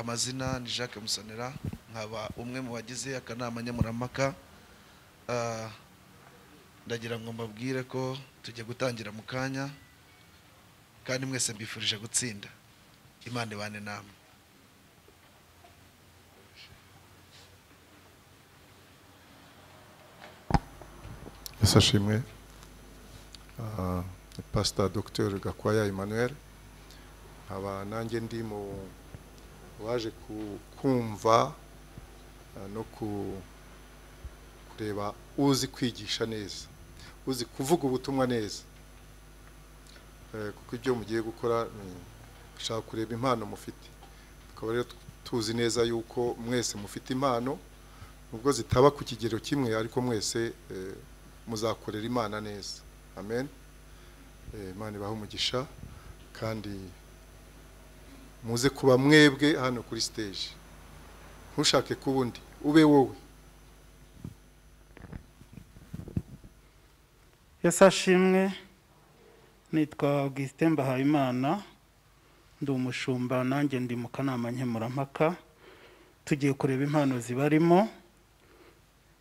amazina ni jacques musonera nkaba umwe mu bagize akanama nkemurampaka Ah, ndagira ngo mbabwire ko tujya gutangira mu kanya kandi mwese mbifurije gutsinda imana ibane namwe yesu ashimwe Ah, ni pasita dogiteri gakwaya emmanuel nkaba nanjye ndi mu waje ku- kumva ah, no ku- kureba uzi kwigisha neza uzi kuvuga ubutumwa neza Eh, kuko ibyo mugiye gukora ni ushaka kureba impano mufite tukaba rero tuzi neza yuko mwese mufite impano nubwo zitaba ku kigero kimwe ariko mwese eh, muzakorera imana neza amen Eh, imana ibahe umugisha kandi muze kuba mwebwe hano kuri stage ntushake kuba undi ube wowe yesu ashimwe nitwa augustin mbahayimana ndi umushumba nanjye ndi mu kanama nkemurampaka tugiye kureba impano zibarimo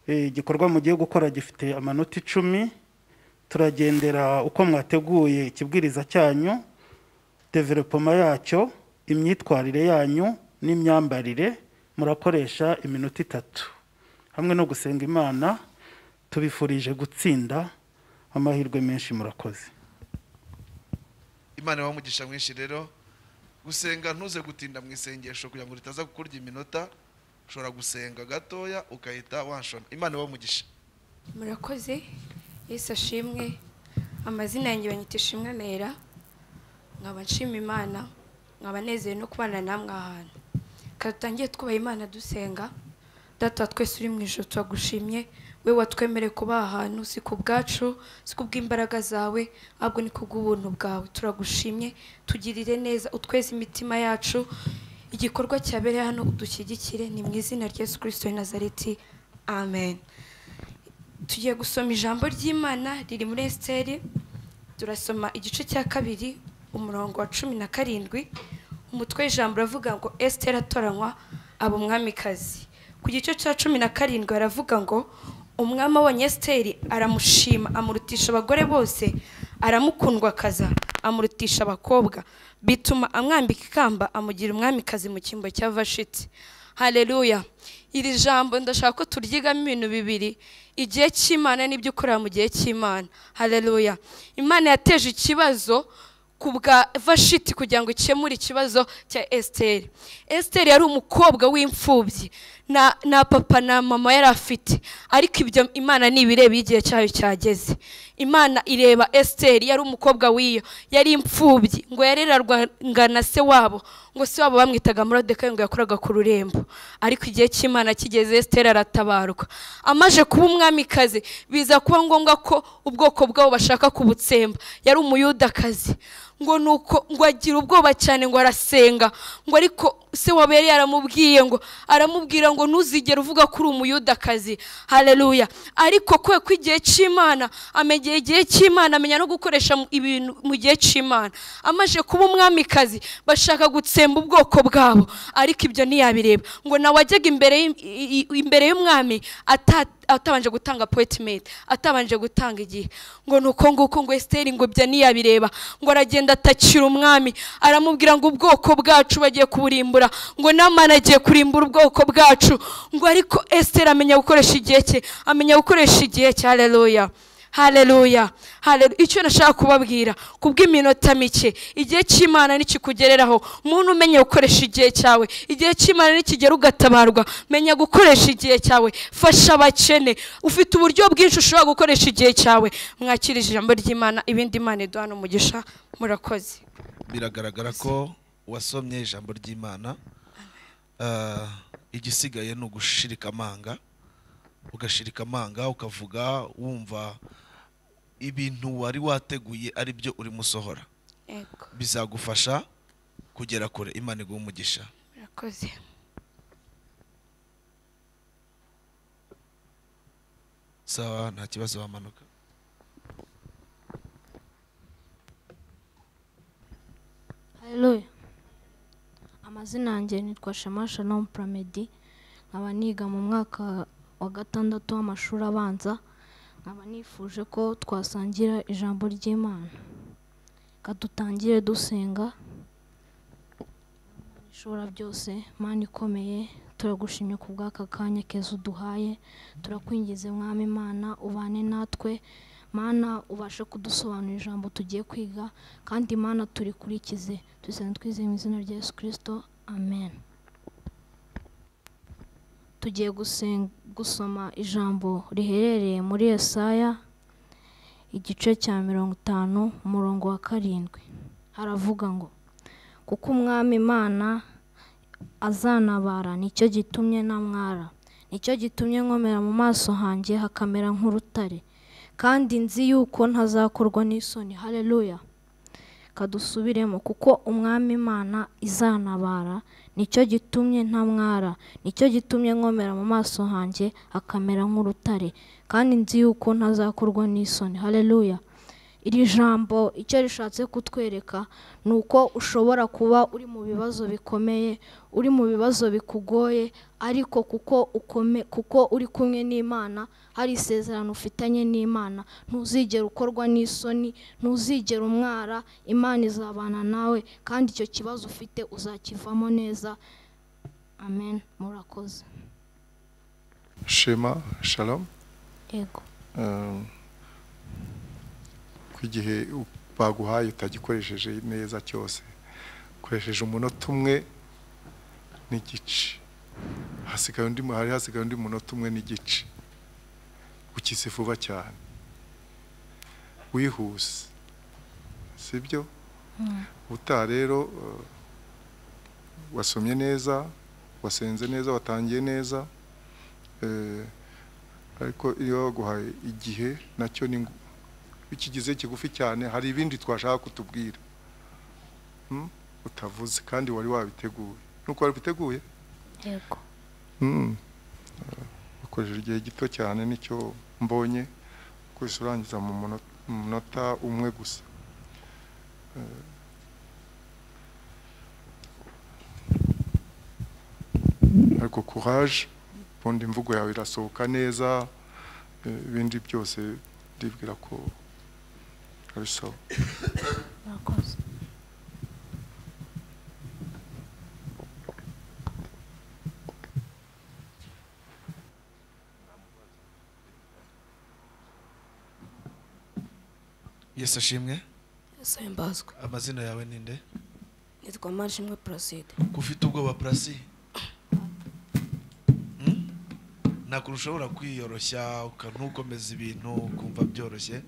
Eh, igikorwa mugiye gukora gifite amanota icumi turagendera uko mwateguye ikibwiriza cyanyu developoma yacyo imyitwarire yanyu n'imyambarire murakoresha iminota itatu hamwe no gusenga imana tubifurije gutsinda amahirwe menshi murakoze imana ibahe umugisha mwinshi rero gusenga ntuze gutinda mu isengesho kugira ngo ritaza kukurya iminota ushobora gusenga gatoya ugahita wanshona imana ibahe umugisha murakoze yesu ashimwe amazina yanjye banyita ishimwe mera nkaba nshima imana nkaba nezerewe no kubana namwe ahantu reka dutangire twubaha imana dusenga data wa twese uri mu ijoro turagushimye we watwemereye kuba aha hantu si ku bwacu si ku bw'imbaraga zawe ahubwo ni ku bw'ubuntu bwawe turagushimye tugirire neza utweze imitima yacu igikorwa cyabereye hano udushyigikire ni mu izina rya yesu kirisito w'i nazareti amen tugiye gusoma ijambo ry'imana riri muri esiteri turasoma igice cya kabiri umurongo wa cumi na karindwi umutwe w'ijambo uravuga ngo esiteri atoranywa aba umwamikazi ku gice cya cumi na karindwi haravuga ngo umwami abonye esiteri aramushima amurutisha abagore bose aramukundwakaza amurutisha abakobwa bituma amwambika ikamba amugira umwamikazi mu cyimbo cya vashiti haleluya iri jambo ndashaka ko turyigamo ibintu bibiri igihe cy'imana n'ibyo ukorera mu gihe cy'imana haleluya imana yateje ikibazo ku bwa vashiti kugira ngo ikemure ikibazo cya esiteri esiteri yari umukobwa w'imfubyi na, na papa na mama yari afite ariko ibyo imana ntibireba iyo igihe cyayo cyageze imana ireba esiteri yari umukobwa w'iyo yari imfubyi ngo yarerarwaga na se wabo ngo se wabo bamwitaga morodekayi ngo yakoraga ku rurembo ariko igihe cy'imana kigeze esiteri aratabarwa amaje kuba umwamikazi biza kuba ngombwa ko ubwoko bwabo bashaka kubutsemba yari umuyudakazi ngo nuko ngo agira ubwoba cyane ngo arasenga ngo ariko se waba yari yaramubwiye ngo aramubwira ngo ntuzigere uvuga ko uri umuyudakazi haleluya ariko kwe ko igihe cy'imana amegeye igihe cy'imana amenya no gukoresha mu- ibintu mu gihe cy'imana amaje kuba umwamikazi bashaka gutsemba ubwoko bwabo ariko ibyo ntiyabireba ngo nawe ajyaga imbere y'i- i- i- imbere y'umwami ata atabanje gutanga poyitimenti atabanje gutanga igihe ngo ni uko nguko ngo esiteri ngo ibyo ntiyabireba ngo aragenda atakira umwami aramubwira ngo ubwoko bwacu bagiye kuburimbura ngo n'amana agiye kurimbura ubwoko bwacu ngo ariko esiteri amenya gukoresha igihe cye amenya gukoresha igihe cye hareruya hareruya icyo nashaka kubabwira ku bw'iminota mike igihe cy'imana nikikugereraho umuntu umenye gukoresha igihe cyawe igihe cy'imana nikigera ugatabarwa menya gukoresha igihe cyawe fasha abakene ufite uburyo bwinshi ushobora gukoresha igihe cyawe mwakirije ijambo ry'imana ibindi imana iduhana umugisha murakoze biragaragara ko wasomye ijambo ry'imana Ah, igisigaye ni ugushirika amanga ugashirika amanga ukavuga wumva ibintu wari wateguye ari byo urimo usohora yego bizagufasha kugera kure imana iguha umugisha murakoze sawa nta kibazo wamanuka Haleluya. Amazina amazina yanjye nitwa shema shalom puramedi nkaba niga mu mwaka wa gatandatu w'amashuri abanza nkaba nifuje ko twasangira ijambo ry'imana reka dutangire dusenga ishobora byose mana ikomeye turagushimye ku bw'aka kanya keza uduhaye turakwingiza mwami imana ubane natwe mana ubashe kudusobanurira ijambo tugiye kwiga kandi mana turikurikize dusenga twizeye mu izina rya yesu kirisito amen tugiye gusen- gusoma ijambo riherereye muri esaya igice cya mirongo itanu umurongo wa karindwi haravuga ngo kuko umwami imana azanabara nicyo gitumye namwara nicyo gitumye nkomera mu maso hanjye hakamera nk'urutare kandi nzi yuko ntazakorwa n'isoni hareruya kadusubiremo kuko umwami imana izanabara nicyo gitumye ntamwara nicyo gitumye nkomera mu maso hanjye hakamera nk'urutare kandi nzi yuko ntazakorwa n'isoni hareruya iri jambo icyo rishatse kutwereka ni uko ushobora kuba uri mu bibazo bikomeye uri mu bibazo bikugoye ariko kuko ukome kuko uri kumwe n'imana hari isezerano ufitanye n'imana ntuzigera ukorwa n'isoni ntuzigera umwara imana izabana nawe kandi icyo kibazo ufite uzakivamo neza amen murakoze shema shalom yego Um, ko igihe u- baguhaye utagikoresheje neza cyose ukoresheje umunota umwe n'igice hasigaye undi mu- hari hasigaye undi munota umwe n'igice ukize vuba cyane wihuse sibyo ubutaha rero uh, wasomye neza wasenze neza watangiye neza eh, ariko iyo baguhaye igihe nacyo ni ngo- ikigize kigufi cyane hari ibindi twashaka kutubwira Hmm? utavuze kandi wari wabiteguye nuko wari ubiteguye yego Hmm. Eh, ukoresheje igihe gito cyane nicyo mbonye gusa urangiza mu muno- mu munota umwe gusa Eh, ariko courage ubundi imvugo yawe irasohoka neza eh, ibindi byose ndibwira ko ari sawa murakoze yesu ashimwe yesu himbazwe amazina yawe ni nde nitwa marishimwe paraside ko ufite ubwoba purasi Hmm? ntabwo ushobora kwiyoroshya uka- ntukomeza ibintu ukumva byoroshye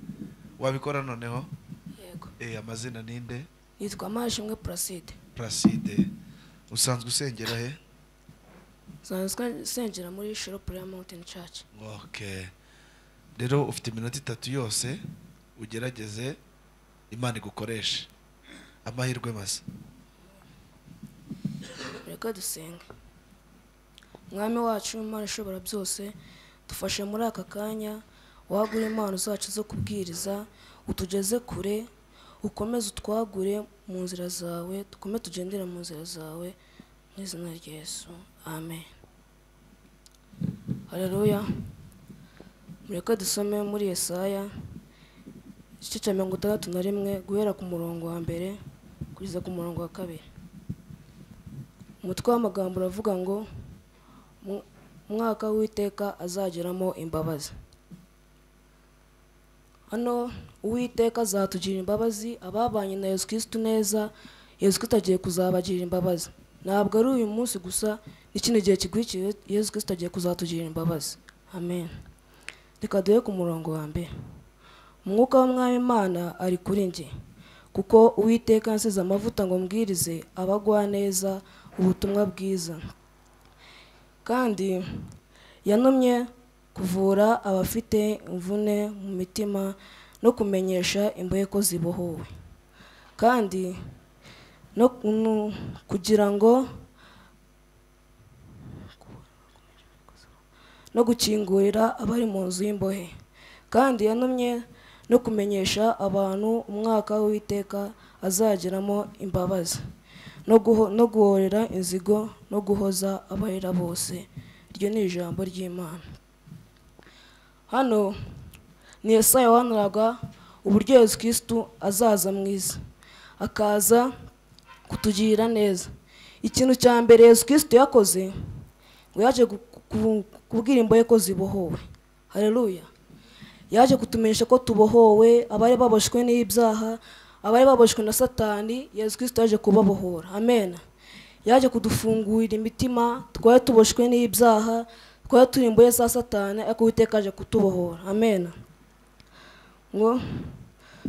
wabikora noneho yego Eh, amazina ni nde nitwa marishimwe paraside puraside usanzwe usengera he nsanzwe nsengera muri shiro pureya mawuntini caci okay rero ufite iminota itatu yose ugerageze imana igukoreshe amahirwe masa reka dusenge mwami wacu imana ishobora byose dufashe muri aka kanya wagure impano zacu zo kubwiriza utugeze kure ukomeze utwagure mu nzira zawe dukomeze tugendere mu nzira zawe mu izina rya yesu amen hareruya mureka dusome muri yesaya igice cya mirongo itandatu na rimwe guhera ku murongo wa mbere kugeza ku murongo wa kabiri umutwe w'amagambo uravuga ngo "Mu- umwaka w'iteka azageramo imbabazi hano uwiteka azatugirira imbabazi ababanye na yesu kirisitu neza yesu kirisitu agiye kuzabagirira imbabazi ntabwo ari uyu munsi gusa n'ikindi gihe kikurikiye yesu kirisitu agiye kuzatugirira imbabazi amen reka duhe ku murongo wa mbere umwuka w'umwami imana ari kuri njye kuko uwiteka yansize amavuta ngo mbwirize abagwaneza ubutumwa bwiza kandi yanumye kuvura abafite imvune mu mitima no kumenyesha imbohe ko zibohowe kandi no nu- kugira ngo no gukingurira abari mu nzu y'imbohe kandi yanumye no kumenyesha abantu umwaka w'iteka azageramo imbabazi no guho- no guhorera inzigo no guhoza abahera bose iryo ni ijambo ry'imana hano ni Yesaya wahanuraga uburyo Yesu kirisitu azaza mu isi akaza kutugirira neza ikintu cya mbere Yesu kirisitu yakoze ngo yaje gu- ku- kubwira imbohe ko zibohowe hareruya yaje kutumenyesha ko tubohowe abari baboshwe n'ibyaha abari baboshwe na satani yesu kirisito yaje kubabohora amen yaje kudufungurira imitima twari tuboshwe n'ibyaha twari turi imbohe za satani ariko uwiteka yaje kutubohora amen ngo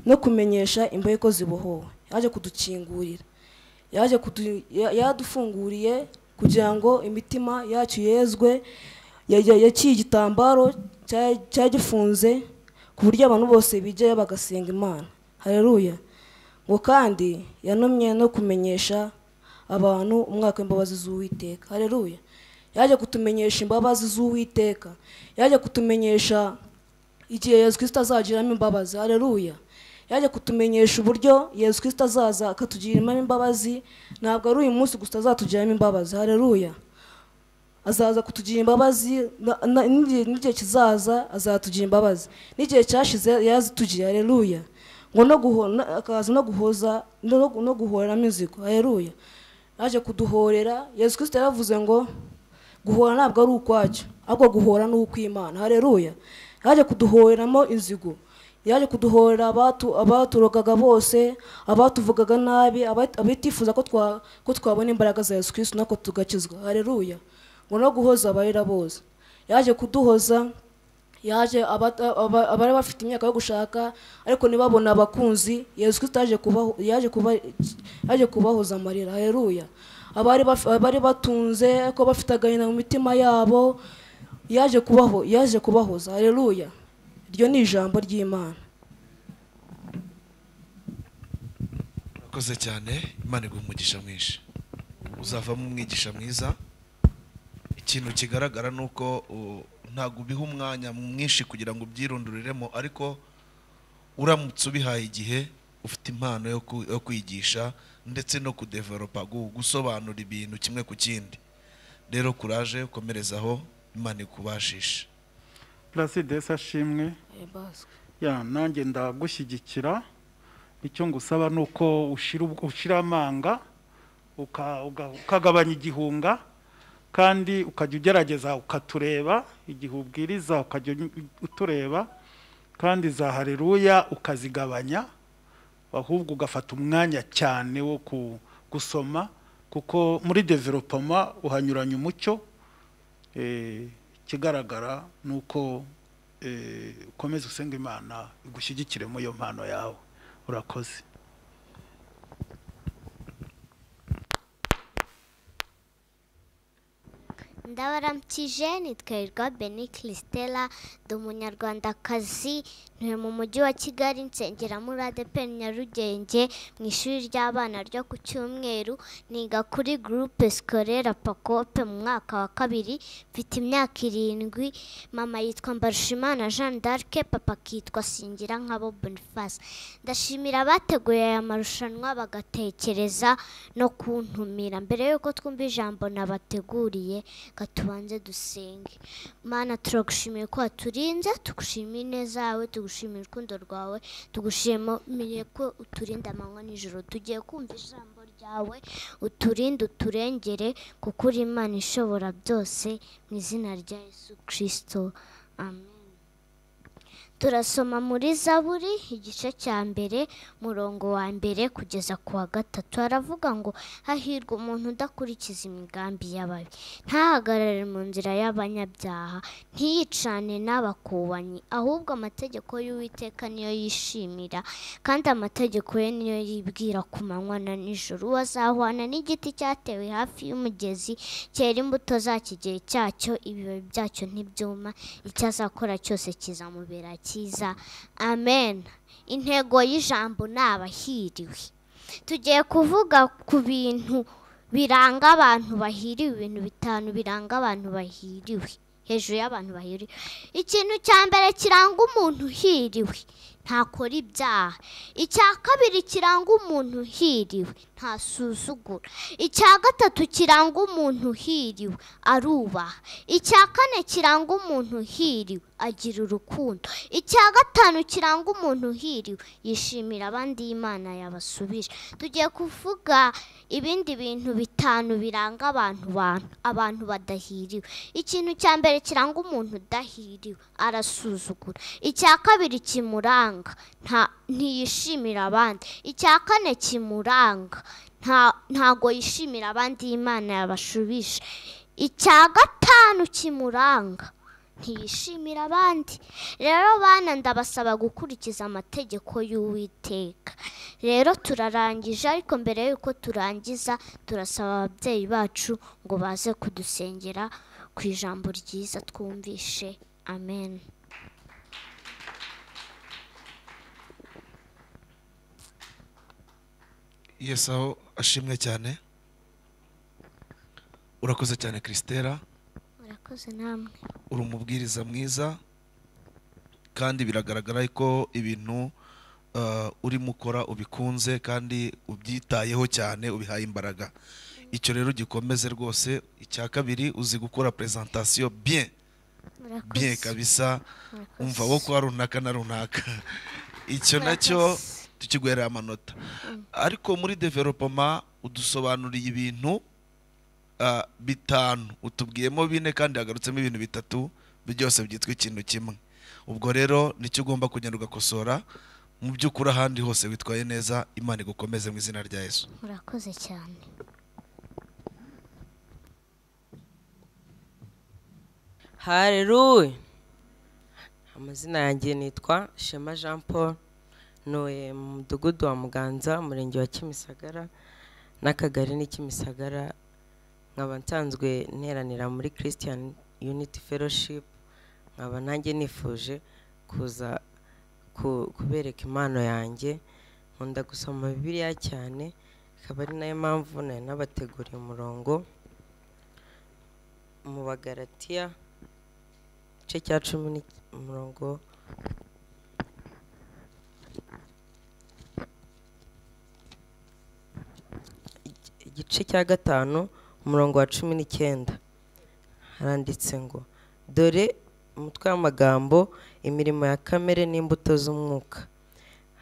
no kumenyesha imbohe ko zibohowe yaje kudukingurira yaje kudu- ya- yadufunguriye kugira ngo imitima yacu yezwe Ya- ya- yaciye igitambaro cya- cyari gifunze ku buryo abantu bose bijyayo bagasenga imana hareruya ngo kandi yanumye no kumenyesha abantu umwaka w'imbabazi z'uwiteka hareruya yaje kutumenyesha imbabazi z'uwiteka yaje kutumenyesha igihe yesu kirisito azagiramo imbabazi hareruya yaje kutumenyesha uburyo yesu kirisito azaza akatugiriramo imbabazi ntabwo ari uyu munsi gusa azatugiriramo imbabazi hareruya azaza kutugira imbabazi na- na- n'igihe n'igihe kizaza azatugira imbabazi n'igihe cyashize yazitugiye hareruya ngo no guho- na- akaza no guhoza no no- no guhoreramo inzigo hareruya yaje kuduhorera yesu kirisito yaravuze ngo guhora ntabwo ari ukwacyo ahubwo guhora ni ukw'imana hareruya yaje kuduhoreramo inzigo yaje kuduhorera abatu- abaturogaga bose abatuvugaga nabi aba- abatifuza ko twa- ko twabona imbaraga za yesu kirisito nako tugakizwa hareruya ngo no guhoza abarira bose yaje kuduhoza yaje aba- aba- abari bafite imyaka yo gushaka ariko ntibabone abakunzi yesu kirisito yaje kubaho- yaje kuba- yaje kubahoza amarira hareruya abari baf- abari batunze ariko bafite agahinda mu mitima yabo yaje kubaho yaje kubahoza hareruya iryo ni ijambo ry'imana urakoze cyane imana iguha umugisha mwinshi uzavamo umwigisha mwiza ikintu kigaragara ni uko u- ntabwo ubiha umwanya mwinshi kugira ngo ubyirunduriremo ariko uramutse ubihaye igihe ufite impano yo ku- yo kwigisha ndetse no kudeveropa gu- gusobanura ibintu kimwe ku kindi rero kuraje ukomerezaho imana ikubashishe puraside ashimwe ya nanjye ndagushyigikira icyo ngusaba ni uko ushira ubwo- ushira amanga uka- uga- ukagabanya igihunga kandi ukajya ugerageza ukatureba igihe ubwiriza ukajya uny- utureba kandi za hareruya ukazigabanya ahubwo ugafata umwanya cyane wo ku- gusoma kuko muri developoma uhanyuranya umucyo Eh, ikigaragara ni uko eh, ukomeza usenga imana igushyigikire muri iyo mpano yawe urakoze ndabaramukije nitwa hirwa beni kirisitela ndi umunyarwandakazi ntuye mu mujyi wa kigali nsengera muri adepe nyarugenge mu ishuri ry'abana ryo ku cyumweru niga kuri gurupe sikorera pakope mu mwaka wa kabiri mfite imyaka irindwi mama yitwa mbarushimana jean d'arc papa akitwa singira nkabo boniface ndashimira abateguye aya marushanwa bagatekereza no kuntumira mbere y'uko twumva ijambo nabateguriye reka tubanze dusenge mana turagushimiye ko waturinze tugushimiye ineza yawe tugushimiye urukundo rwawe tugushimiye ko uturinda amanywa nijoro tugiye kumva ijambo ryawe uturinde uturengere kuko uri imana ishobora byose mu izina rya yesu kirisito amen turasoma muri zaburi igice cya mbere murongo wa mbere kugeza ku wa gatatu haravuga ngo hahirwa umuntu udakurikiza imigambi y'ababi ntahagarare mu nzira y'abanyabyaha ntiyicane n'abakubanyi ahubwo amategeko y'uwiteka niyo yishimira kandi amategeko ye niyo yibwira ku manywa na nijoro uwazahwana n'igiti cyatewe hafi y'umugezi cyera imbuto zacyo igihe cyacyo ibibabi byacyo ntibyuma icyo azakora cyose kizamubera cyiza amen intego y'ijambo ni abahiriwe tugiye kuvuga ku bintu biranga abantu bahiriwe ibintu bitanu biranga abantu bahiriwe hejuru y'abantu bahiriwe ikintu cya mbere kiranga umuntu uhiriwe ntakora ibyaha icya kabiri kiranga umuntu uhiriwe ntasuzugura icya gatatu kiranga umuntu uhiriwe arubaha icya kane kiranga umuntu uhiriwe agira urukundo icya gatanu kiranga umuntu uhiriwe yishimira abandi imana yabasubije tugiye kuvuga ibindi bintu bitanu biranga abantu bantu abantu badahiriwe ikintu cya mbere kiranga umuntu udahiriwe arasuzugura icya kabiri kimuranga nta ntiyishimira abandi icya kane kimuranga nta ntago yishimira abandi imana yabashubije icya gatanu kimuranga ntiyishimira abandi rero bana ndabasaba gukurikiza amategeko y'uwiteka rero turarangije ariko mbere y'uko turangiza turasaba ababyeyi bacu ngo baze kudusengera ku ijambo ryiza twumvishe amen Yesu aho ashimwe cyane urakoze cyane christella murakoze namwe uri umubwiriza mwiza kandi biragaragara ko ibintu eh, urimo ukora ubikunze kandi ubyitayeho cyane ubihaye imbaraga icyo rero gikomeze rwose icya kabiri uzi gukora presentation bien bien murakoze kabisa umva wo kwa runaka na runaka icyo nacyo Murakoze. tukiguhereye amanota ariko muri developoma udusobanuriye ibintu ah, bitanu utubwiyemo bine kandi hagarutsemo ibintu bitatu byose byitwa ikintu kimwe ubwo rero nicyo ugomba kugenda ugakosora mu by'ukuri ahandi hose witwaye neza imana igukomeze mu izina rya yesu murakoze cyane hareruwe amazina yanjye nitwa shema jean paul ntuye mu mudugudu wa muganza umurenge wa kimisagara n'akagari ni kimisagara nkaba nsanzwe nteranira muri christian unity fellowship nkaba nanjye nifuje kuza ku- kubereka impano yanjye nkunda gusoma bibiliya cyane akaba ari nayo mpamvu nari nabateguriye umurongo mu bagaratiya igice cya cumi n'iki- umurongo igice cya gatanu umurongo wa cumi n'icyenda haranditse ngo dore umutwe w'amagambo imirimo ya kamere n'imbuto z'umwuka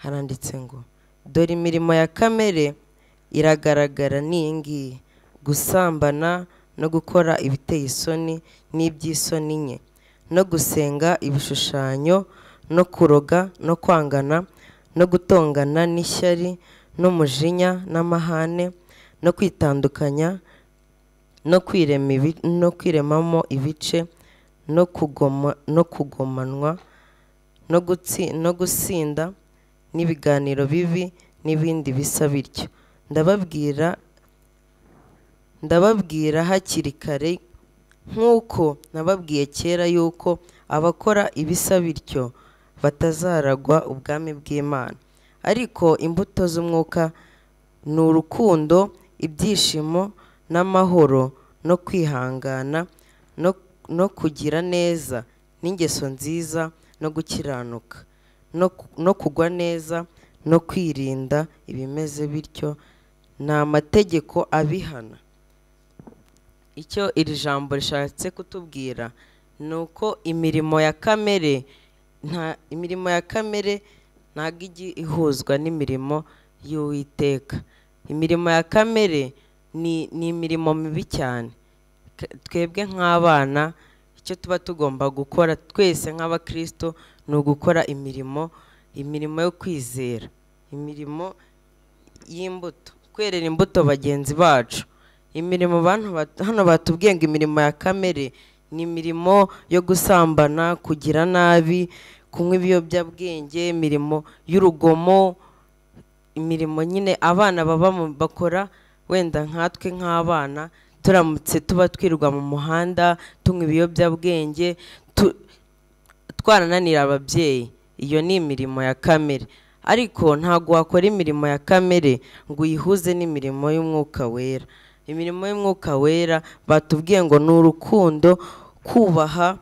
haranditse ngo dore imirimo ya kamere iragaragara ni iyi ngiyi gusambana no gukora ibiteye isoni n'iby'isoni nke no gusenga ibishushanyo no kuroga no kwangana no gutongana n'ishyari n'umujinya n'amahane no kwitandukanya no kwirema ibi- no kwiremamo ibice no kugoma no kugomanwa no gutsi no gusinda n'ibiganiro bibi n'ibindi bisa bityo ndababwira ndababwira hakiri kare nk'uko nababwiye kera yuko abakora ibisa bityo batazaragwa ubwami bw'imana ariko imbuto z'umwuka ni urukundo ibyishimo n'amahoro no kwihangana no, no kugira neza n'ingeso nziza no gukiranuka no, ku- no kugwa neza no kwirinda ibimeze bityo ni amategeko abihana icyo iri jambo rishatse kutubwira ni uko imirimo ya kamere nta imirimo ya kamere ntabwo ijya ihuzwa n'imirimo y'uwiteka imirimo ya kamere ni, ni imirimo mibi cyane K- twebwe nk'abana icyo tuba tugomba gukora twese nk'abakristo ni ugukora imirimo imirimo yo kwizera imirimo y'imbuto kwerera imbuto bagenzi bacu imirimo bantu bat- hano batubwiye ngo imirimo ya kamere ni imirimo yo gusambana kugira nabi kunywa ibiyobyabwenge imirimo y'urugomo imirimo nyine abana baba mu- bakora wenda nkatwe nk'abana turamutse tuba twirirwa mu muhanda tunywa ibiyobyabwenge tu- twarananira ababyeyi iyo ni imirimo ya kamere ariko ntabwo wakora imirimo ya kamere ngo uyihuze n'imirimo y'umwuka wera imirimo y'umwuka wera batubwiye ngo ni urukundo kubaha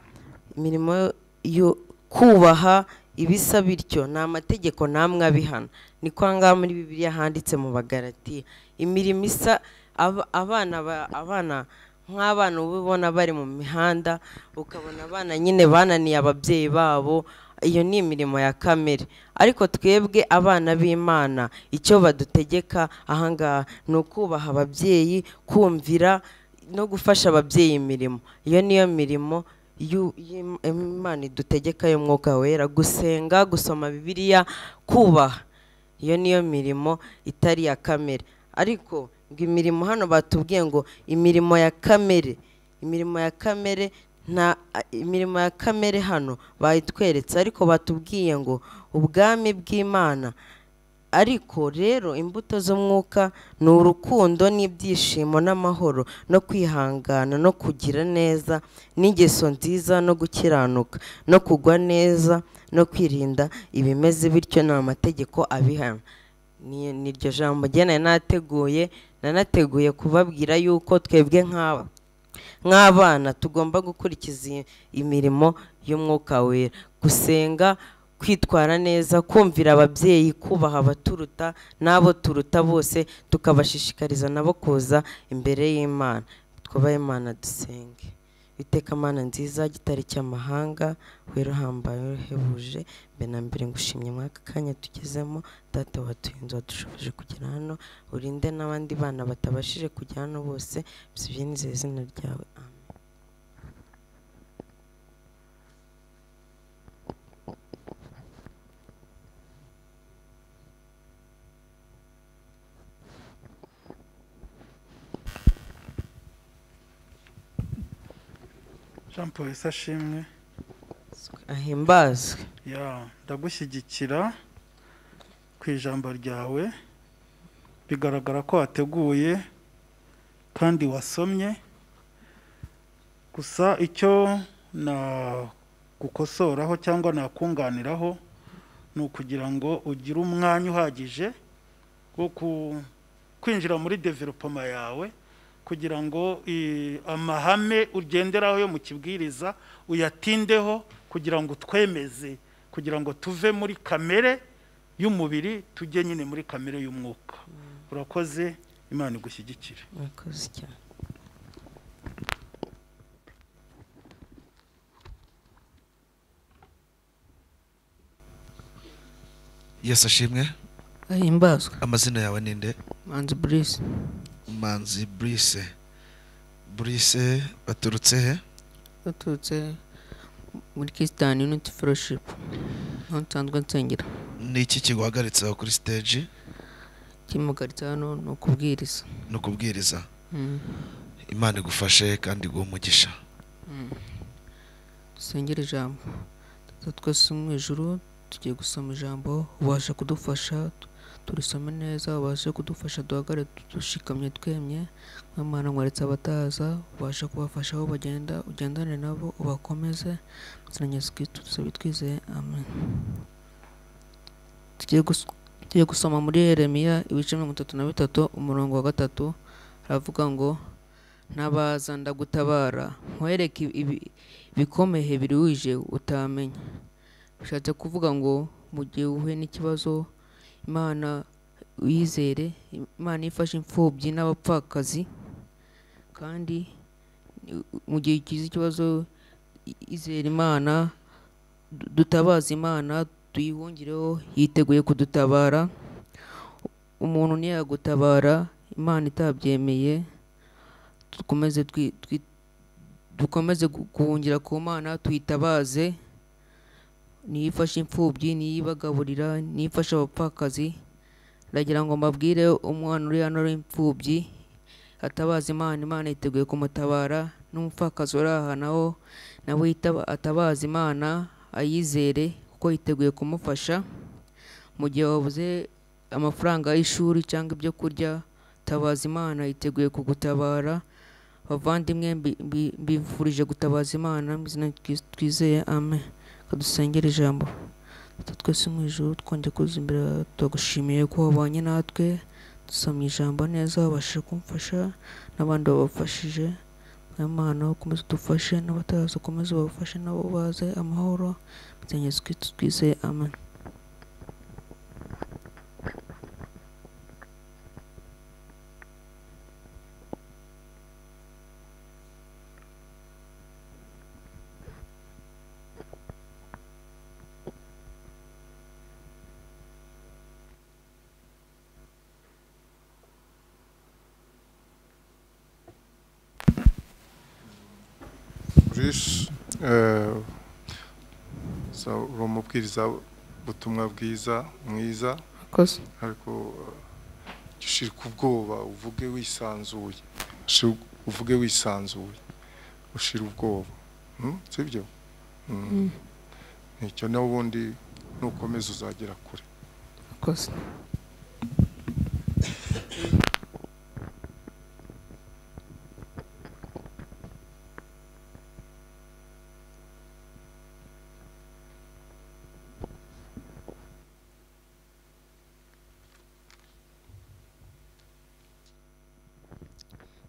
imirimo yo kubaha ibisa bityo ni amategeko namwe abihana ni kwa ngaha muri bibiliya handitse mu bagaratiya imirimo isa aba- abana ba- abana nk'abana uba ubona bari mu mihanda ukabona abana nyine bananiye ababyeyi babo iyo ni imirimo ya kamere ariko twebwe abana b'imana icyo badutegeka ahangaha ni ukubaha ababyeyi kumvira no gufasha ababyeyi imirimo iyo niyo mirimo y'u- y'im- imana idutegeka y'umwuka wera gusenga gusoma bibiliya kubaha iyo niyo mirimo itari iya kamere ariko ngo imirimo hano batubwiye ngo imirimo ya kamere imirimo ya kamere nta imirimo ya kamere hano bayitweretse ariko batubwiye ngo ubwami bw'imana ariko rero imbuto z'umwuka ni urukundo n'ibyishimo n'amahoro no kwihangana no kugira neza n'ingeso nziza no gukiranuka no kugwa neza no kwirinda ibimeze bityo ni amategeko abihana Ni- ni iryo jambo njye nateguye nanateguye kubabwira yuko twebwe nk'aba nk'abana tugomba gukurikiza iyi- imirimo y'umwuka wera gusenga kwitwara neza kumvira ababyeyi kubaha abaturuta n'abo turuta bose tukabashishikariza nabo kuza imbere y'imana twubahe imana dusenge iteka mana nziza gitari cy'amahanga wera uhambaye uhebuje mbere na mbere ngushimye muri aka kanya tugezemo data watuye inzu wadushoboje kugera hano urinde n'abandi bana batabashije kujya hano bose bisibye n'izere izina ryawe amen jean paul isashimwe ahimbazwe ya ndagushyigikira ku ijambo ryawe bigaragara ko wateguye kandi wasomye gusa icyo nagukosoraho cyangwa nakunganiraho ni ukugira ngo ugire umwanya uhagije wo ku- kwinjira muri developoma yawe kugira ngo i- amahame ugenderaho yo mu kibwiriza uyatindeho kugira ngo twemeze kugira ngo tuve muri kamere y'umubiri tujye nyine muri kamere y'umwuka urakoze imana igushyigikire murakoze cyane yesu ashimwe ahimbazwe amazina yawe ni nde manzi burisi manzi burise burise baturutse he baturutse muri kisitani yuniti foroshipu aho nsanzwe nsengera ni iki kiguhagaritse aho kuri siteji kimugaritse hano ni ukubwiriza ni ukubwiriza Mm. imana igufashe kandi iguhe umugisha dusengere ijambo Data twese uri mu ijuru tugiye gusoma ijambo ubasha kudufasha tu- turisome neza ubashe kudufasha duhagare du- dushikamye twemye nk'amana nkweretse abataza ubasha kubafasha aho bagenda ugendane nabo ubakomeze mazina ya yesu kirisito dusabye twizeye amen tugiye gus- tugiye gusoma muri yeremiya ibice mirongo itatu na bitatu umurongo wa gatatu haravuga ngo ntabaza ndagutabara nkwereke ibi- ibikomeye biruhije utamenya bishatse kuvuga ngo mu gihe uhuye n'ikibazo imana uyizere imana ifashe imfubyi n'abapfakazi kandi ni- mu gihe ugize ikibazo i- izere imana du- dutabaze imana tuyihungireho yiteguye kudutabara umuntu ntiyagutabara imana itabyemeye dukomeze twi- twi- dukomeze gu- guhungira ku mana tuyitabaze niyo ifashe imfubyi niyo ibagaburira niyo ifashe abapfakazi ndagira ngo mbabwire umwana uri hano w'imfubyi atabaza imana imana yiteguye kumutabara n'umupfakazi uri aha nawo nawe yitaba- atabaza imana ayizere kuko yiteguye kumufasha mu gihe wabuze amafaranga y'ishuri cyangwa ibyo kurya tabaza imana yiteguye kugutabara bavandimwe mbi- mbi- mbifurije gutabaza imana mu izina rya Kristo twizeye amen kadusengera ijambo Data twese mu ijuru twongeye kuza imbere yawe, turagushimiye ko wabanye natwe dusomye ijambo neza wabashije kumfasha n'abandi babafashije mu aya mahano ukomeze udufashe n'abatazi ukomeze ubafashe nabo baze amahoro mu izina rya Yesu Kristo twizeye amen Bruce uri umubwiriza ubutumwa bwiza mwiza akoze ariko eh, ushirika ubwoba uvuge wisanzuye Ushi- uvuge wisanzuye ushira ubwoba Hmm? sibyo Hmm. nicyo n'ubundi nukomeza uzagera kure akoze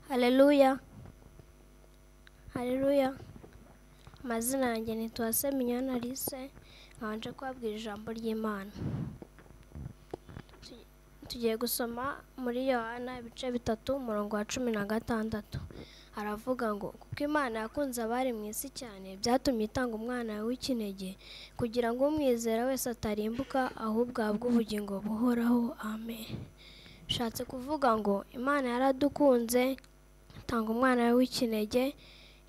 haleluya haleluya amazina yanjye nitwa seminyana lise nkabanje kubabwira ijambo ry'imana Tu- tugiye gusoma muri yohana ibice bitatu umurongo wa cumi na gatandatu haravuga ngo kuko imana yakunze abari mu isi cyane byatumye itanga umwana w'ikinege kugira ngo umwizera wese atarimbuka ahubwo ahabwe ubugingo buhoraho amen bishatse kuvuga ngo imana yaradukunze itanga umwana we w'ikinege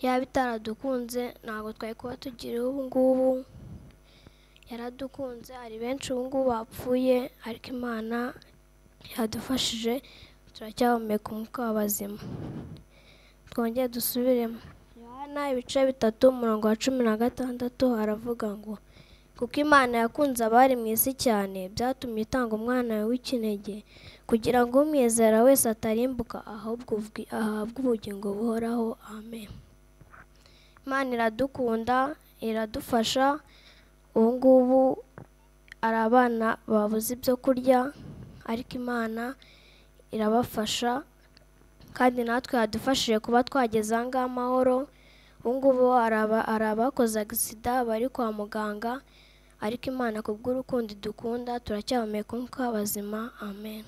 yaba itaradukunze ntabwo twari kuba tugiriye ubu ngubu yaradukunze hari benshi ubu ngubu bapfuye ariko imana yadufashije turacyahumeka umwuka w'abazima twongere dusubiremo yohana ibice bitatu umurongo wa cumi na gatandatu haravuga ngo kuko imana yakunze abari mu isi cyane byatumye itanga umwana we w'ikinege kugira ngo umwizera wese atarimbuka ahubwo ubwi- ahabwe ubugingo buhoraho amen imana iradukunda iradufasha ubu ngubu hari abana babuze ibyo kurya ariko imana irabafasha kandi natwe yadufashije kuba twageze aha ngaha amahoro ubu ngubu hari aba- hari abakoze agisida bari kwa muganga ariko imana ku bw'urukundo idukunda turacyahumeka umwuka w'abazima amen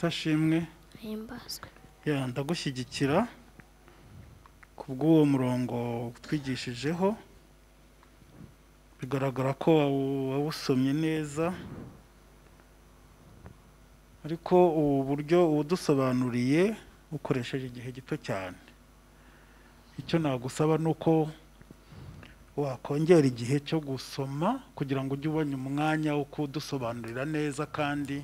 sashimwe himbazwe ya ndagushyigikira ku bw'uwo murongo utwigishijeho bigaragara ko wawu- wawusomye neza ariko ubu buryo uwudusobanuriye ukoresheje igihe gito cyane icyo nagusaba ni uko wakongera igihe cyo gusoma kugira ngo ujye ubona umwanya wo kudusobanurira neza kandi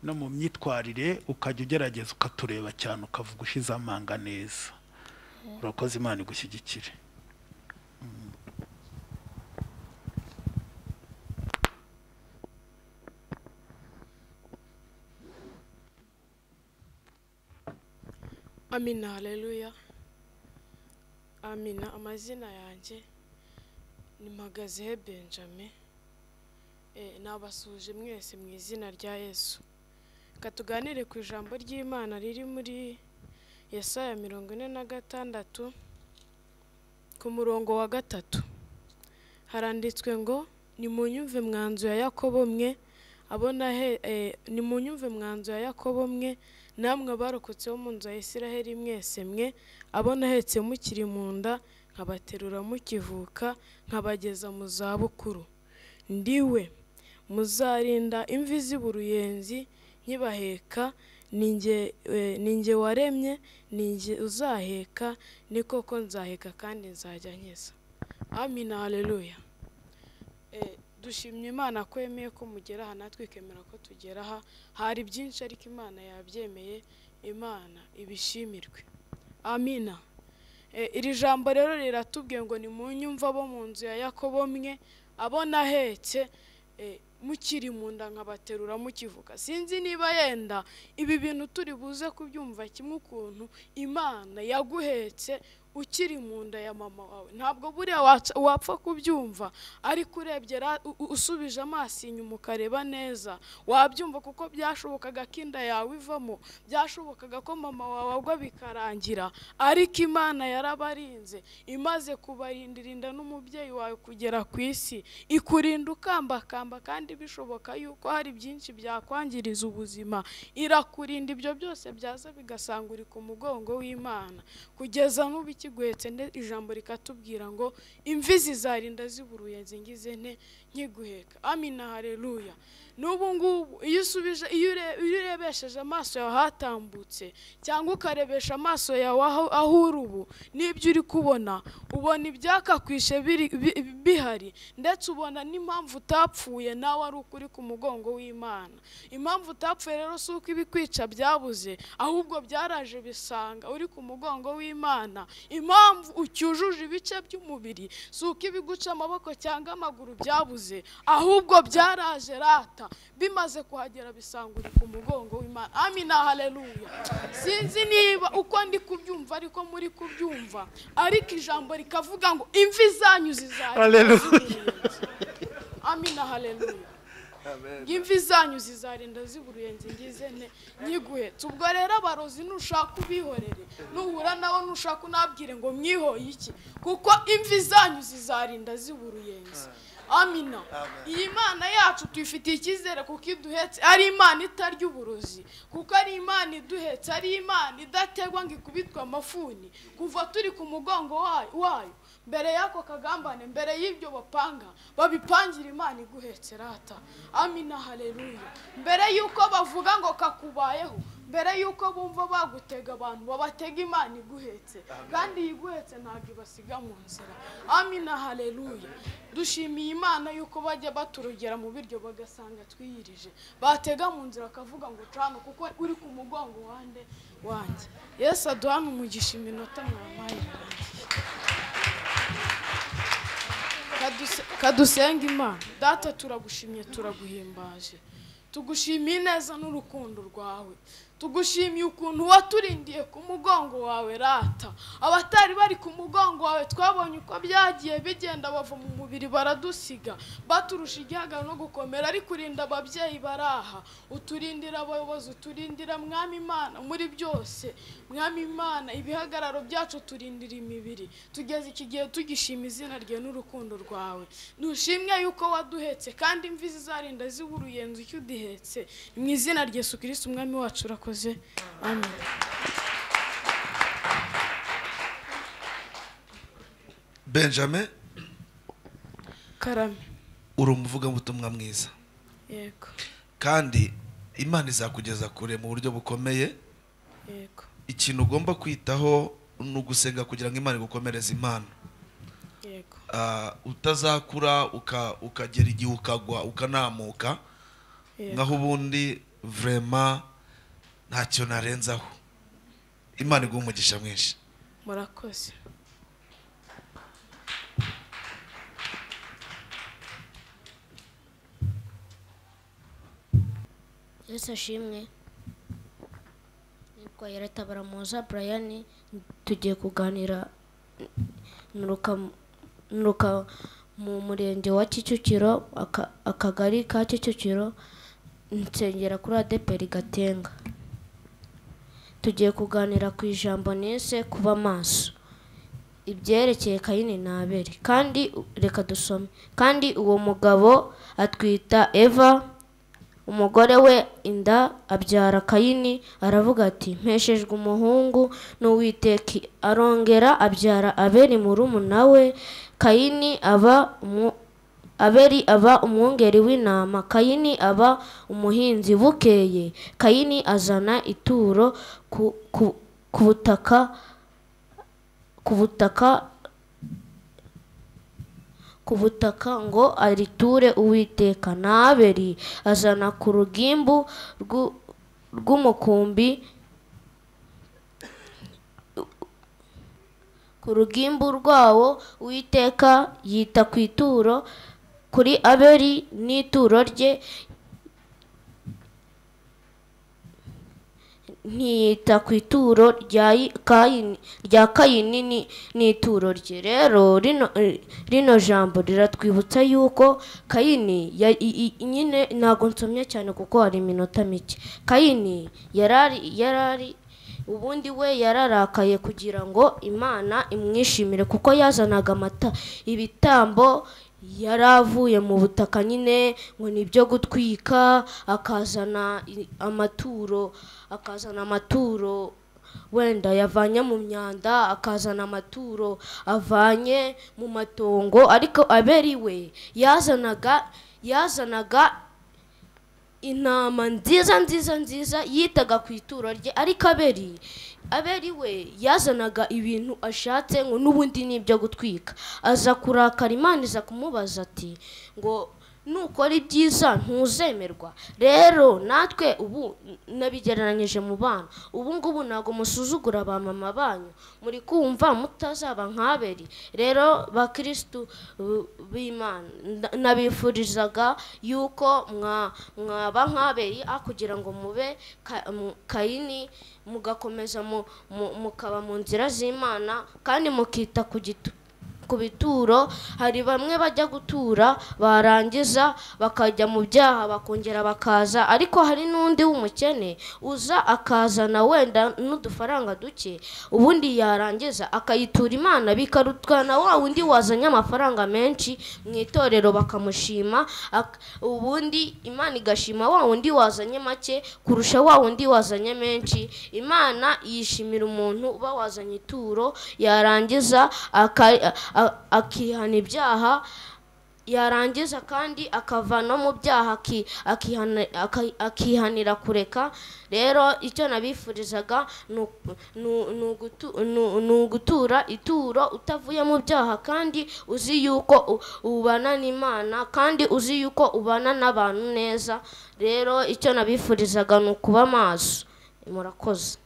no mu myitwarire ukajya ugerageza ukatureba cyane ukavuga ushize amanga neza urakoze imana igushyigikire amina haleluya amina amazina yanjye ni magazehe benjamin Eh, nabasuhuje mwese mu izina rya yesu reka tuganire ku ijambo ry'imana riri muri yesaya mirongo ine na gatandatu ku murongo wa gatatu haranditswe ngo nimunyumve mwanzu ya yakobo mwe abona he eh, nimunyumve mwanzu ya yakobo mwe namwe abarokotse bo mu nzu ya isiraheli mwese mwe abo nahetse mukiri mu nda nkabaterura mukivuka nkabageza mu zabukuru ndiwe muzarinda imvi z'ib uruyenzi nkibaheka ninjye eh, ninjye waremye ninjye uzaheka ni koko nzaheka kandi nzajya nkiza amina haleluya Eh, dushimye imana ko yemeye ko mugera aha natwe ikemera ko tugera aha hari byinshi ariko imana yabyemeye imana ibishimirwe amina Eh, iri jambo rero riratubwiye ngo nimunyumva abo mu nzu ya yakobo mwe abona ahetse mukiri mu nda nkabaterura mukivuga sinzi niba yenda ibi bintu turi buze kubyumva kimwe ukuntu imana yaguhetse ukiri mu nda ya mama wawe ntabwo buriya waca- wapfa kubyumva ariko urebye ra- u- u- usubije amaso inyuma ukareba neza wabyumva kuko byashobokaga ko inda yawe ivamo byashobokaga ko mama wawe agwa bikarangira ariko imana yarabarinze imaze kubarindira inda n'umubyeyi wawe kugera ku isi ikurinda ukambakamba kandi bishoboka yuko hari byinshi byakwangiriza ubuzima irakurinda ibyo byose byaza bigasanga uri ku mugongo w'imana kugeza nk'ubu ikiguhetse nde- ijambo rikatubwira ngo imvizi zarinda ziburuye nzingize nte nkiguheka amina hareruya n'ubu ngubu iyo usubije iyo ure- iyo urebesheje amaso yawe ahatambutse cyangwa ukarebesha amaso yawe aho aho uri ubu n'ibyo uri kubona ubona ibyakakwishe biri- bi- bihari ndetse ubona n'impamvu utapfuye nawe ari uko uri ku mugongo w'imana impamvu utapfuye rero si uko ibikwica byabuze ahubwo byaraje bisanga uri ku mugongo w'imana impamvu ucyujuje ibice by'umubiri si uko ibiguca amaboko cyangwa amaguru byabuze ahubwo byaraje rata bimaze kuhagera bisanga uri ku mugongo w'imana amina haleluya sinzi niba uko ndi kubyumva ariko muri kubyumva ariko ijambo rikavuga ngo imvi zanyu zizagira Haleluya. amina haleluya imvi zanyu zizarinda ziburuye nzingize nte nyiguhetse ubwo rero abarozi nushaka ubihorere nuhura nawe nushaka unabwire ngo mwihoye iki kuko imvi zanyu zizarinda ziburuyenzi amina iyi mana yacu tuyifitiye icyizere kuko iduhetse ari imana itarya uburozi kuko ari imana iduhetse ari imana idategwa ngo ikubitwe amafuni kuva turi ku mugongo wayo- wayo mbere y'ako kagambane mbere y'ibyo bapanga babipangira imana iguhetse rata amina haleluya mbere y'uko bavuga ngo kakubayeho mbere y'uko bumva bagutega abantu babatega imana iguhetse kandi iyi iguhetse ntabwo ibasiga mu nzira amina haleluya dushimiye imana y'uko bajya baturugera mu biryo bagasanga twiyirije batega mu nzira akavuga ngo cana kuko uri ku mugongo wande wanjye yesu aduhane umugisha iminota mwamaye Kaduse- kadusenga imana data turagushimye turaguhimbaje tugushimiye neza n'urukundo rwawe tugushimiye ukuntu waturindiye ku mugongo wawe rata abatari bari ku mugongo wawe twabonye uko byagiye bigenda bava mu mubiri baradusiga baturusha igihaga no gukomera ariko urinda ababyeyi baraha uturindira abayobozi uturindira mwami imana muri byose mwami imana ibihagararo byacu turindira imibiri tugeze iki gihe tugishima izina rye n'urukundo rwawe dushimwe yuko waduhetse kandi imvi zizarinda ziburuye nzu icyo udihetse mu izina rya yesu kirisiti umwami wacu urakoze amen benjamin karame uri umuvugabutumwa mwiza yego kandi imana izakugeza kure mu buryo bukomeye yego ikintu ugomba kwitaho ni ugusenga kugira ngo imana igukomereze impano yego Ah, utazakura uka- ukagera igihe ukagwa ukanamuka naho ubundi vrema ntacyo narenzaho imana iguha umugisha mwinshi murakoze yesu ashimwe nitwa yaratabara muza brian tugiye kuganira nturuka nturuka mu murenge wa kicukiro aka- akagari ka kicukiro nsengera kuri adeperi gatenga tugiye kuganira ku ijambo nise kuba maso ibyerekeye kayini na abeli kandi u- reka dusome kandi uwo mugabo atwita eva umugore we inda abyara kayini aravuga ati mpeshejwe umuhungu n'uwiteki arongera abyara abeli murumuna we kayini aba umu- abeli aba umwungeri w'intama kayini aba umuhinzi bukeye kayini azana ituro ku, ku, ku butaka ku butaka ku butaka ngo ariture uwiteka na abeli azana ku rugimbu rw'u- rw'umukumbi ku rugimbu rwawo uwiteka yita ku ituro kuri abeli n'ituro rye ntiyita ku ituro rya Yi- Kayini- rya kayini ni- n'ituro rye rero rino rino jambo riratwibutsa yuko kayini ya- i- i- nyine ntabwo nsomye cyane kuko hari iminota mike kayini yarari yarari ubundi we yararakaye kugira ngo imana imwishimire kuko yazanaga amata ibitambo yari avuye mu butaka nyine ngo ni ibyo gutwika akazana i- amaturo akazana amaturo wenda yavanye mu myanda akazana amaturo avanye mu matongo ariko aberi we yazanaga yazanaga intama nziza nziza nziza yitaga ku ituro rye ariko aberi aberi we yazanaga ibintu ashatse ngo n'ubundi ni ibyo gutwika aza kurakara imana iza kumubaza ati ngo nukora ibyiza ntuzemerwa rero natwe ubu nabigereranyije mu bana ubu ngubu ntabwo musuzugura ba mama banyu muri kumva mutazaba nk'aberi rero bakirisitu uh, b'imana nda- nabifurizaga yuko mwa- mwaba nk'aberi a kugira ngo mube ka- mu- kayini mugakomeza mu- mu- mukaba mu nzira z'imana kandi mukita ku gitu ku bituro hari bamwe bajya gutura barangiza bakajya mu byaha bakongera bakaza ariko hari n'undi w'umukene uza akazana wenda n'udufaranga duke ubundi yarangiza akayitura imana bikarutwa na wa wundi wazanye amafaranga menshi mu itorero bakamushima ak- ubundi imana igashima wa wundi wazanye make kurusha wa wundi wazanye menshi imana yishimira umuntu uba wazanye ituro yarangiza aka- a- akihana ibyaha yarangiza kandi akava no mu byaha aki- akihana- aka- akihanira kureka rero icyo nabifurizaga ni uku- ni u- ni ugutu- ni- ni ugutura ituro utavuye mu byaha kandi uzi yuko u- ubana n'imana kandi uzi yuko ubana n'abantu neza rero icyo nabifurizaga ni ukuba maso murakoze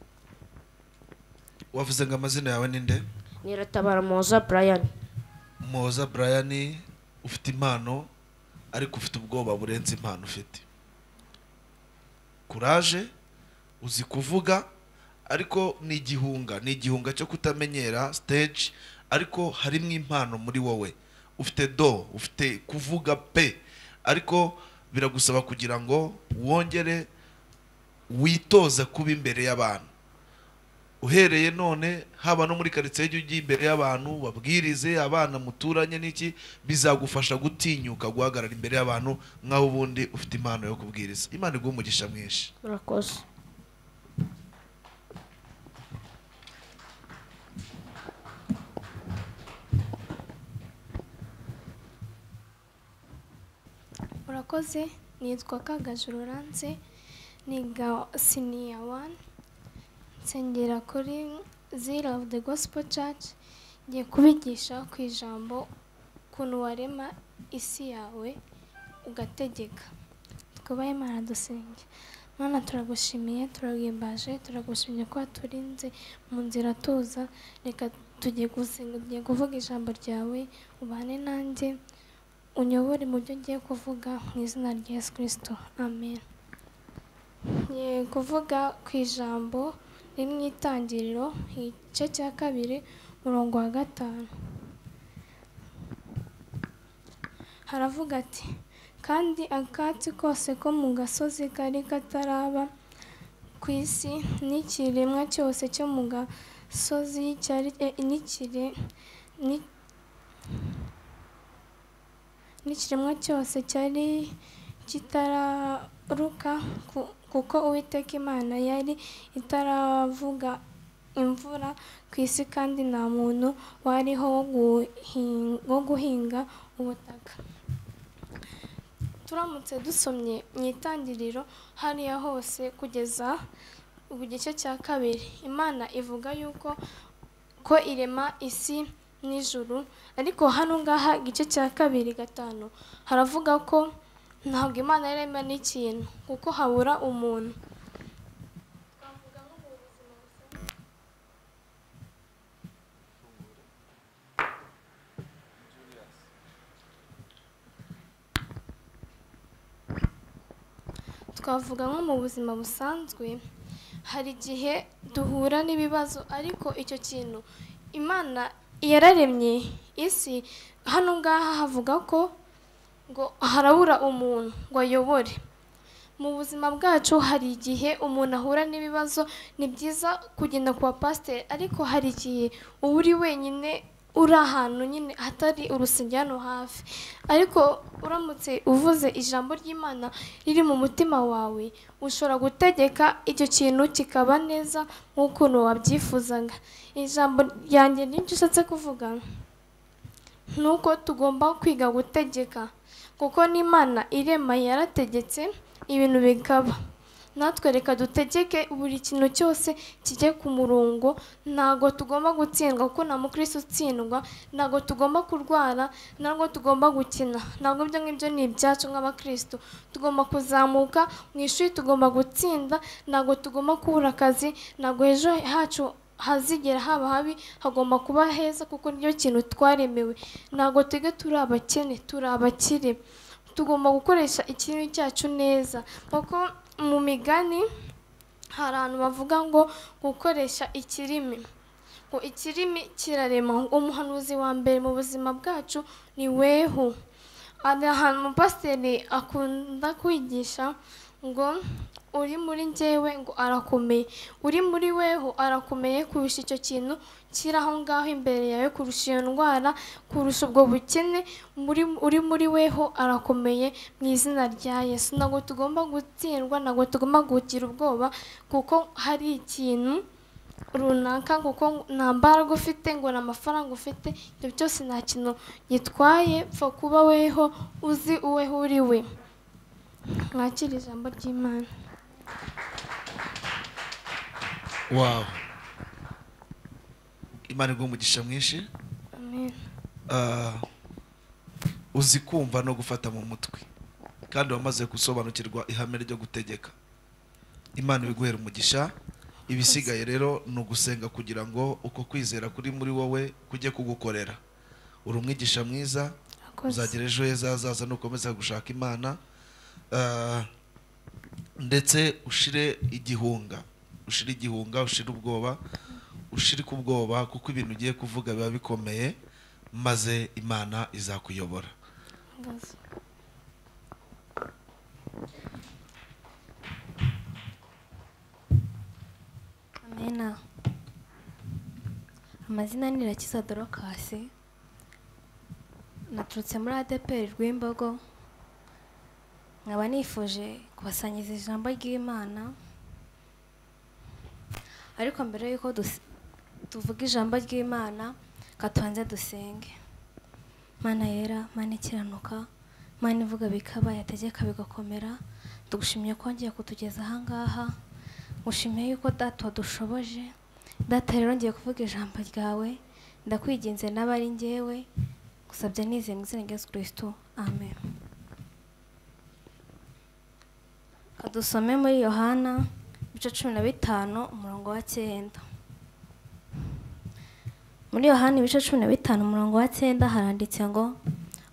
wavuze ngo amazina yawe ni nde niratabara muhoza brian muhoza brian ufite impano ariko ufite ubwoba burenze impano ufite kuraje uzi kuvuga ariko ni igihunga ni igihunga cyo kutamenyera stage ariko harimo impano muri wowe ufite do ufite kuvuga pe ariko biragusaba kugira ngo wongere witoza kuba imbere y'abantu uhereye none haba no muri karitsiye ujye ujya imbere y'abantu babwirize abana muturanye n'iki bizagufasha gutinyuka guhagarara imbere y'abantu nk'aho ubundi ufite impano yo kubwiriza imana iguha umugisha mwinshi murakoze Urakoze nitwa Kagaju Lance niga senior one nsengera kuri Zeal of the Gospel Church ngiye kubigisha ku ijambo ukuntu warema isi yawe ugategeka twubahe Imana dusenge Mana turagushimiye turagimbaje turagushimye ko waturinze mu nzira tuza reka tugiye gusenga tugiye kuvuga ijambo ryawe ubane nanjye unyobore mu byo ngiye kuvuga mu izina rya Yesu kirisito amen ngiye kuvuga ku ijambo riri mu itangiriro igice cya kabiri umurongo wa gatanu haravuga ati kandi akatsi kose ko mu gasozi kari kataraba ku isi n'ikiremwa cyose cyo mu gasozi cyari eh, n'ikire ni- n'ikiremwa cyose cyari kitararuka ku- kuko uwiteka imana yari itaravuga imvura ku isi kandi nta muntu wariho wo guhin- wo guhinga ubutaka turamutse dusomye mu itangiriro hariya hose kugeza ku gice cya kabiri imana ivuga yuko ko irema isi n'ijuru ariko hano ngaha igice cya kabiri gatanu haravuga ko ntabwo imana yarema n'ikintu kuko habura umuntu twavuga nko mu buzima busanzwe hari igihe duhura n'ibibazo ariko icyo kintu imana yararemye isi hano ngaha havuga ko ngo harabura umuntu ngo ayobore mu buzima bwacu hari igihe umuntu ahura n'ibibazo ni byiza kugenda ku bapasiteri ariko hari igihe uba uri wenyine uri ahantu nyine hatari urusengero hano hafi ariko uramutse uvuze ijambo ry'imana riri mu mutima wawe ushobora gutegeka icyo kintu kikaba neza nk'ukuntu wabyifuzaga ijambo ryanjye n'icyo ushatse kuvuga ni uko tugomba kwiga gutegeka kuko n'imana irema yarategetse ibintu bikaba natwe reka dutegeke buri kintu cyose kijye ku murongo ntabwo tugomba gutsindwa kuko nta mukristo utsindwa ntabwo tugomba kurwara ntabwo tugomba gukina ntabwo ibyo ngibyo ni ibyacu nk'abakristo tugomba kuzamuka mu ishuri tugomba gutsinda ntabwo tugomba kubura akazi ntabwo ejo hacu hazigera haba habi hagomba kuba heza kuko niyo kintu twaremewe ntabwo tujye turi abakene turi abakire tugomba gukoresha ikintu cyacu neza kuko mu migani hari abantu bavuga ngo gukoresha ikirimi ngo ikirimi kirarema umuhanuzi wa mbere mu buzima bwacu ni wehu hari ahantu umupasiteri akunda kwigisha ngo uri muri njyewe ngo arakomeye uri muri weho arakomeye kurusha icyo kintu kiri aho ngaho imbere yawe kurusha iyo ndwara kurusha ubwo bukene uri muri weho arakomeye mu izina rya yesu ntabwo tugomba gutsindwa ntabwo tugomba guhukira ubwoba kuko hari ikintu runaka kuko nta mbaraga ufite ngo nta mafaranga ufite ibyo byose nta kintu gitwaye pfa kuba weho uzi uweho uri we mwakira ijambo ry'imana wawu imana iguha umugisha mwinshi amen Ah, uzi kumva no gufata mu mutwe kandi wamaze gusobanukirwa ihame ryo gutegeka imana ibiguhera umugisha ibisigaye rero ni ugusenga kugira ngo uko kwizera kuri muri wowe kujye kugukorera uri umwigisha mwiza Akoze. uzagira ejo heza hazaza nukomeza gushaka imana Ah, ndetse ushire igihunga ushire igihunga ushire ubwoba ushire ku bwoba kuko ibintu ugiye kuvuga biba bikomeye maze imana izakuyobora amena amazina ni irakiza dorokasi naturutse muri adeperi rw'imbogo nkaba nifuje kubasangiza ijambo ry'imana ariko mbere y'uko dus- tuvuga ijambo ry'imana katubanze dusenge mana yera mana ikiranuka mana ivuga bikaba yategeka bigakomera tugushimiye kongera kutugeza ahangaha ngushimiye yuko data wadushoboje data rero ngiye kuvuga ijambo ryawe ndakwinginze n'abari ngewe gusabya nizeye mu izina rya yesu kirisito amen kadusome muri yohana ibice cumi na bitanu umurongo wa cyenda muri yohani ibice cumi na bitanu umurongo wa cyenda haranditse ngo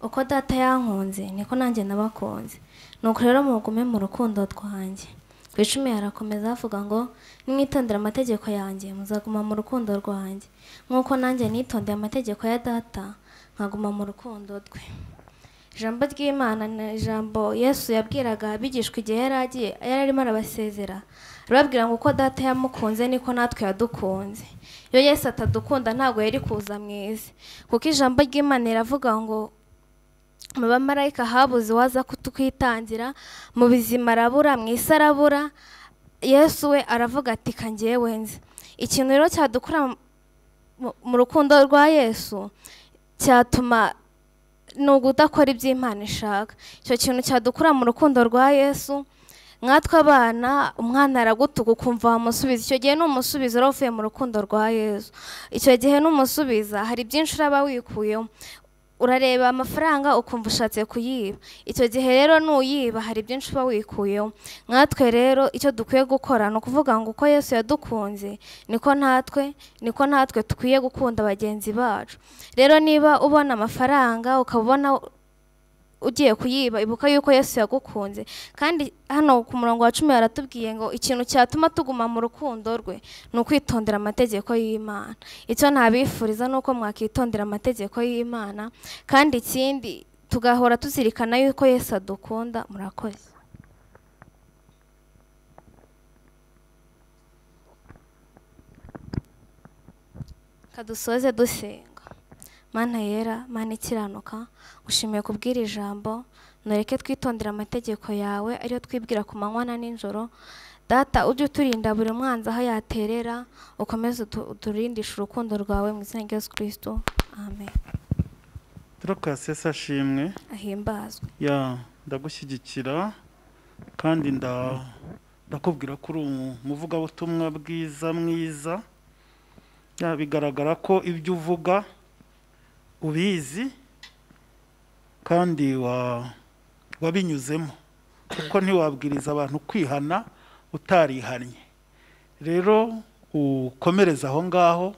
uko data yankunze niko nanjye nabakunze nuko rero mugume mu rukundo rwanjye ku icumi harakomeza havuga ngo nimwitondere amategeko yanjye muzaguma mu rukundo rwanjye nk'uko nanjye nitondeye amategeko ya data nkaguma mu rukundo rwe ijambo ry'imana ni ijambo yesu yabwiraga abigishwa igihe yari agiye yari arimo arabasezera arababwira ngo uko data yamukunze niko natwe yadukunze iyo yesu atadukunda ntabwo yari kuza mu isi kuko ijambo ry'imana riravuga ngo mu bamarayika habuze uwaza kutwitangira mu bizima arabura mu isi arabura yesu we aravuga ati ka njyewe nzi ikintu rero cyadukura mu- mu rukundo rwa yesu cyatuma ni ugudakora ibyo Imana ishaka icyo kintu cyadukura mu rukundo rwa yesu nkatwe abana umwana aragutuka ukumva wamusubiza icyo gihe ni umusubizo uba uvuye mu rukundo rwa yesu icyo gihe ni umusubiza hari byinshi uraba wikuyemo urareba amafaranga ukumva ushatse kuyiba icyo gihe rero nuyiba hari byinshi uba wikuyeho nkatwe rero icyo dukwiye gukora ni ukuvuga ngo uko yesu yadukunze niko natwe niko natwe dukwiye gukunda bagenzi bacu rero niba ubona amafaranga ukaba ubona ugiye kuyiba ibuka yuko yesu yagukunze kandi hano ku murongo wa cumi haratubwiye ngo ikintu cyatuma tuguma mu rukundo rwe ni ukwitondera amategeko y'imana icyo ntabifuriza ni uko mwakitondera amategeko y'imana kandi ikindi tugahora tuzirikana yuko yesu adukunda murakoze kadusoze dusenga mana yera mana ikiranuka gushimiye kubwira ijambo ntureke twitondera amategeko yawe ariyo twibwira ku manywa na nijoro data ujye uturinda buri mwanzi aho yaterera ukomeze utu- uturindishe urukundo rwawe mu izina rya yesu kirisito amen turakasesa ashimwe ahimbazwe ya ndagushyigikira kandi nda ndakubwira ko uri umuvugabutumwa bwiza mwiza ya bigaragara ko ibyo uvuga ubizi kandi wa wabinyuzemo kuko ntiwabwiriza abantu kwihana utarihannye rero ukomereza aho ngaho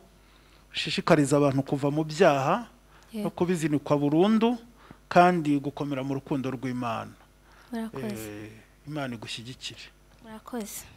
ushishikariza abantu kuva mu byaha no kubizinikwa burundu kandi gukomera mu rukundo rw'imana murakoze Eh, imana igushyigikire murakoze